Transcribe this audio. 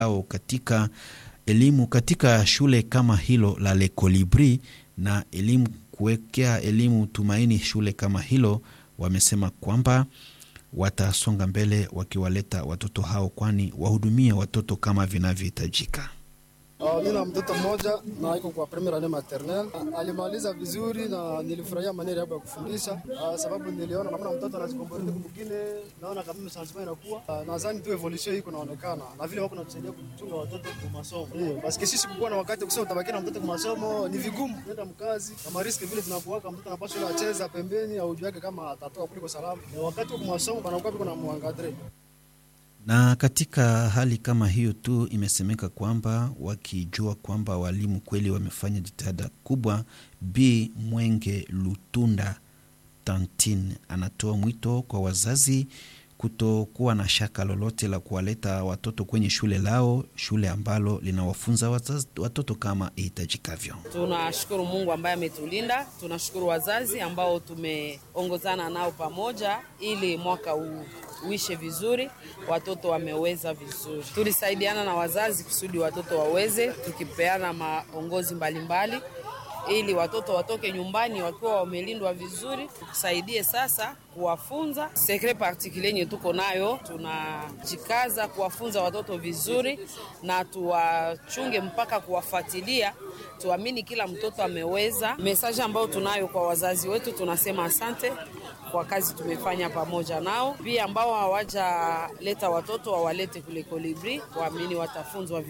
au katika elimu katika shule kama hilo la Le Colibri na elimu kuwekea elimu tumaini shule kama hilo, wamesema kwamba watasonga mbele wakiwaleta watoto hao, kwani wahudumia watoto kama vinavyohitajika. Uh, mi na mtoto mmoja na iko kwa premier ane maternel. Uh, alimaliza vizuri na nilifurahia maneno yabo ya kufundisha uh, sababu niliona namna mtoto anajikomporte mwingine, naona kama changement inakuwa uh, nadhani tu evolution hii kunaonekana na vile wako natusaidia kuchunga watoto kwa masomo ndio basi sisi kukuwa na wakati kusema utabaki na mtoto kwa masomo ni vigumu, nenda mkazi kama riski vile zinakuwaka, mtoto anapaswa acheza pembeni au juu yake kama atatoka kuliko salama, na wakati wa masomo banakuwa biko na mwangadre na katika hali kama hiyo tu imesemeka kwamba wakijua kwamba walimu kweli wamefanya jitihada kubwa. B Mwenge Lutunda Tantine anatoa mwito kwa wazazi kutokuwa na shaka lolote la kuwaleta watoto kwenye shule lao, shule ambalo linawafunza watoto kama ihitajikavyo. Tunashukuru Mungu ambaye ametulinda, tunashukuru wazazi ambao tumeongozana nao pamoja ili mwaka huu uishe vizuri, watoto wameweza vizuri. Tulisaidiana na wazazi kusudi watoto waweze, tukipeana maongozi mbalimbali ili watoto watoke nyumbani wakiwa wamelindwa vizuri. Tukusaidie sasa kuwafunza sekre particulier yenye tuko nayo, tunajikaza kuwafunza watoto vizuri na tuwachunge mpaka kuwafuatilia. Tuamini kila mtoto ameweza. Mesaji ambayo tunayo kwa wazazi wetu, tunasema asante kwa kazi tumefanya pamoja nao. Pia ambao hawajaleta watoto wawalete kule Kolibri, waamini watafunzwa